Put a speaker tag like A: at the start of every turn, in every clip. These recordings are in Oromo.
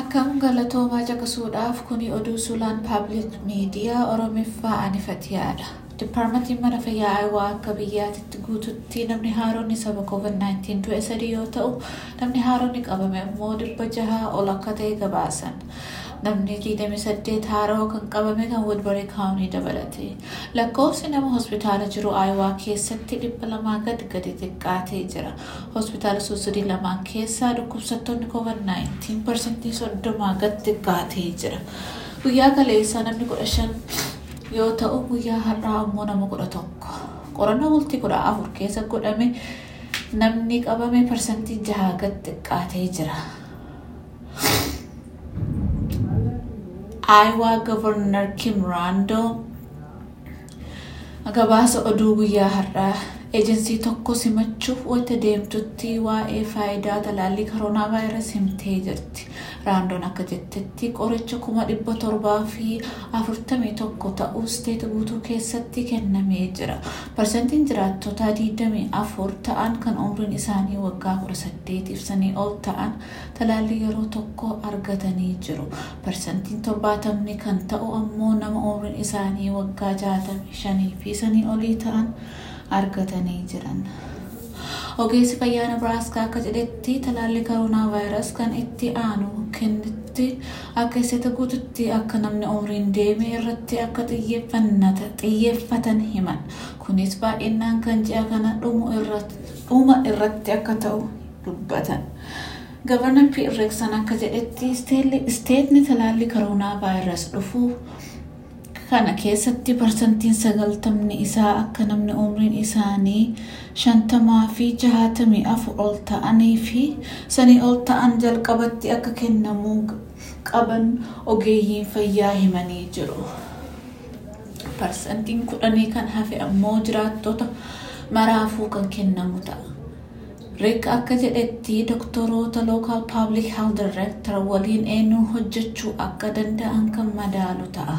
A: Akkam galatoomaa caqasuudhaaf kuni oduu suulaan paabliik miidiyaa Oromiffaa anifatiyaadha. Dipaarmentiin mana fayyaa Ayiwaa akka biyyaatitti guututti namni haaroonni saba COVID-19 du'e sadii yoo ta'u, namni haaroonni qabame immoo dhibba jahaa ol akka ta'e gabaasan. Namni 28 haaroo kan qabame kan Woodbury kaawunii dabalate. Lakkoofsi nama hospitaala jiru Ayiwaa keessatti dhibba lamaa gad gadi xiqqaatee jira. Hospitaala suusidii lamaan keessaa dhukkubsattoonni COVID-19 parsantii soddomaa gad xiqqaatee jira. Guyyaa kaleessaa namni kudha shan yoo ta'u guyyaa har'aa immoo nama kudha tokko. Qorannoo bultii kudha afur keessa godhame namni qabame parsantii jaha gad xiqqaatee jira. Iowa Governor Kim Rando gabaasa oduu guyyaa har'aa eejensii tokko simachuuf wanta deemtutti waa'ee faayidaa talaallii koronaa vaayirasii himtee jirti. Raandoon akka jettetti qoricha kuma dhibba torbaa fi afurtamii tokko ta'uu isteeta guutuu keessatti kennamee jira. Parsantiin jiraattota digdamii afur ta'an kan umriin isaanii waggaa kudha saddeetiif sanii ol ta'an talaallii yeroo tokko argatanii jiru. Parsantiin torbaatamni kan ta'u ammoo nama umriin isaanii waggaa jaatamii shanii fi sanii olii ta'an argatanii jiran. Ogeessi fayyaa Nebraaskaa akka jedhetti talaallii koronaa vaayirasii kan itti aanu kennitti akka isteeta guututti akka namni umriin deeme irratti akka xiyyeeffatan himan. Kunis baay'inaan kan ji'a kana dhuma irratti akka ta'u dubbatan. Gavarnar P. Reeksan akka jedhetti isteetni talaallii koronaa vaayirasii dhufuu kana keessatti parsantiin sagaltamni isaa akka namni umriin isaanii shantamaa fi jahatamii afur ol ta'anii fi sanii ol ta'an jalqabatti akka kennamuu qaban ogeeyyiin fayyaa himanii jiru. Parsantiin kudhanii kan hafe ammoo jiraattota maraafuu kan kennamu ta'a. Riik akka jedhetti doktoroota Local Public Health Director waliin eenyuun hojjechuu akka danda'an kan madaalu ta'a.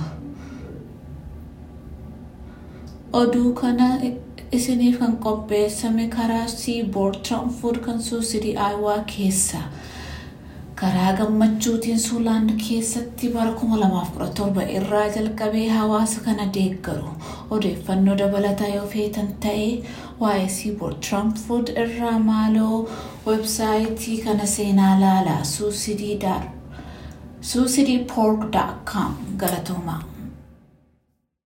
A: oduu kana isiniif kan qopheessame karaa siiboord tiraanfood kan suusidii aayawaa keessa karaa gammachuutiin suulaand keessatti bara 2017 irraa jalqabee hawaasa kana deeggaru odeeffannoo dabalataa yoo feetan ta'e waa'ee siiboord tiraanfood irraa maaloo websaayitii kana seenaa laalaa suusidii poork.com galatoomaa